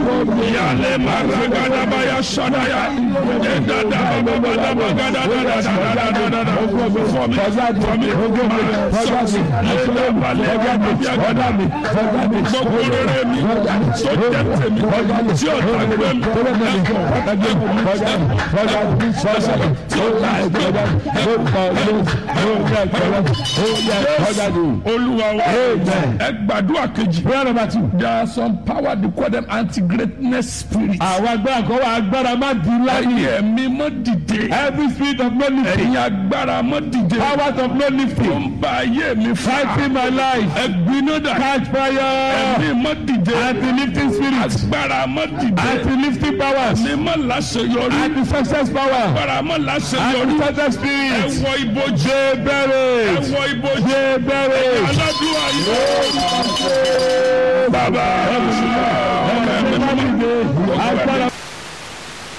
Yale maragadabaya sadaya. Edada bababadabagadagadadadadadada. For me, for me, my sons. Ledabalẹgadabiyagada. Gbogbo rere mi tó jẹ́ tèmi tí ó ta gbé mi tí ó ta gbé mi. Olúwa wa ẹ gbàdúrà kejì. prayer number two. There are some power they call them anti-greatness spirits. àwọn agbára kan wà agbára má di ńlá Ẹ̀yin yìí. ẹ̀mí mọ́ dìde. every spirit of no lifting. Ẹ̀yin agbára mọ́ dìde. powers of no Tó lifting. ń ba ayé mi fà. fighting my life. Ẹ̀gbiná dà. catch fire. Ẹ̀mí mọ́ dìde. anti-lifting spirit. Agbára mọ́ dìde. anti-lifting powers. Ẹ̀mí mọ́ láṣeyọrí. anti-success power. Agbára mọ́ láṣeyọrí. anti-success Ẹ spirit. wọ ibojì. ṣe Ẹ bẹ̀rẹ̀. wọ ibojì. ṣe bẹ̀rẹ̀. Aládùúgbò yìí. Bàbá. Ẹ̀mí mọ́